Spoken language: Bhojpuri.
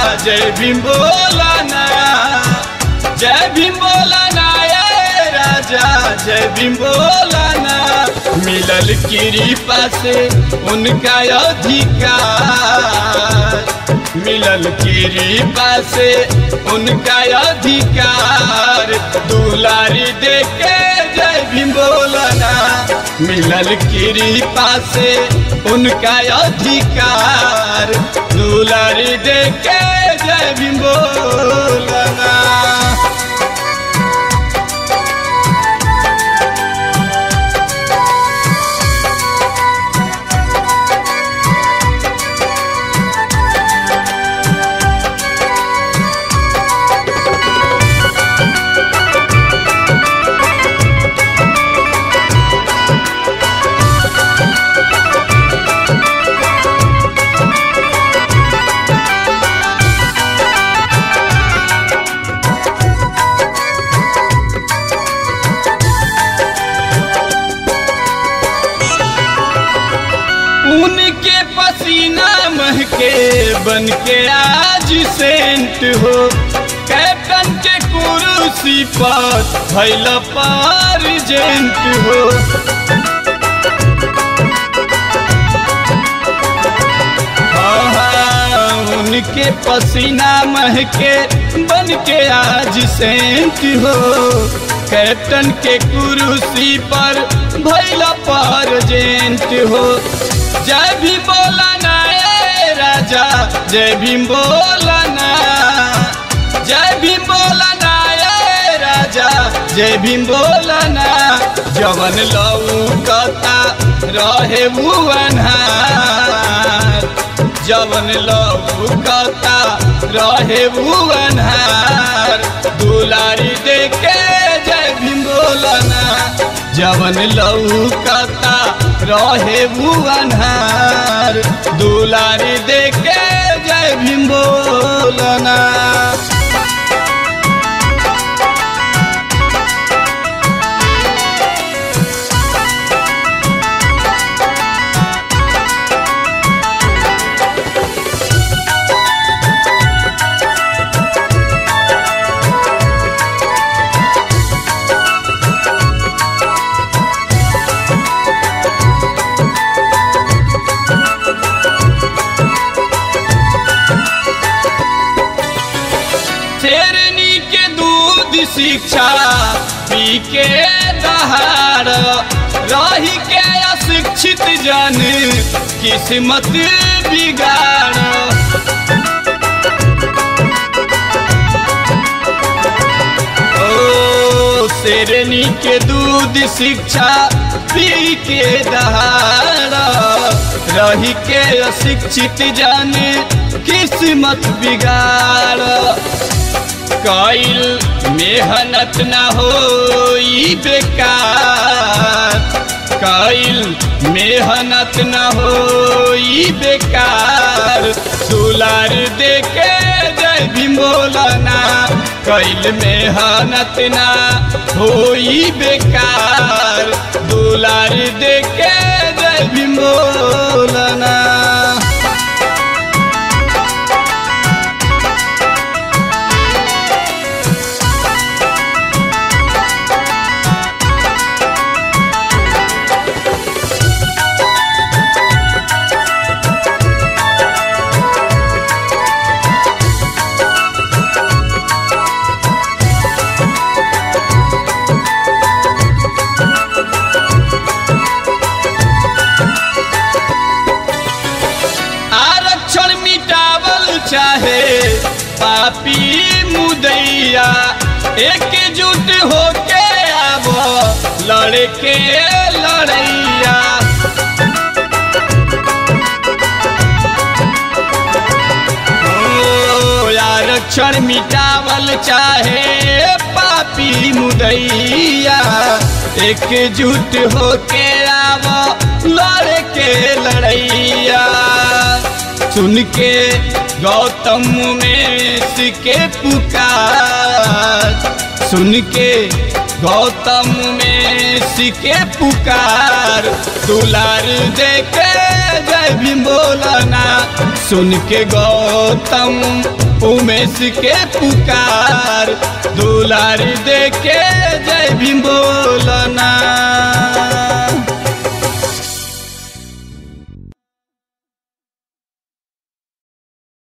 जय भीम बोला ना जय भीम बोला ना ये राजा जय भीम बोला ना मिलल कृपा से उनका अधिकार मिलल कृपा से उनका अधिकार दुलारी देके जय भीम बोलना मिलल कृपा से उनका अधिकार दुलारी देके जय भीम बोलना उनके पसीना महके बन के आज सेंट हो कैप्टन के कुर्सी पर भैल पर जेंट हो हाँ, उनके पसीना महके बन के आज सेंट हो कैप्टन के कुर्सी पर भैल पर जेंट हो जय भीम बोला ना ए राजा जय भीम बोला ना जय भीम बोला ना ए राजा जय भीम बोला ना जवन लौकता रहे भुवनहार जवन लौकता रहे भुवनहार दुलारी देके जय भीम बोला ना जवन लौकता रहे भुवनहार दुलारी देके जय भीम बोलना शेरनी के दूध शिक्षा पी के दहाड़ रही के अशिक्षित जन किस्मत बिगाड़ ओ शेरनी के दूध शिक्षा पी के दहाड़ रही के अशिक्षित जन किस्मत बिगाड़ कईल मेहनत न हो बेकार कईल मेहनत न हो बेकार दुलार देके जय भीम बोलना कईल मेहनत न हो बेकार दुलार देके जय भीम बोलना आरक्षण मिटावल चाहे पापी मुदैया एकजुट होके आब लड़े के लड़ैया ओ, आरक्षण मिटावल चाहे पापी मुदैया एकजुट होके आब लड़े के लड़ैया सुन के गौतम में के पुकार सुन के गौतम में सिके पुकार दुलार दे के जय भीम बोलना सुन के गौतम उमेश के पुकार दुलार दे के जय भीम बोलना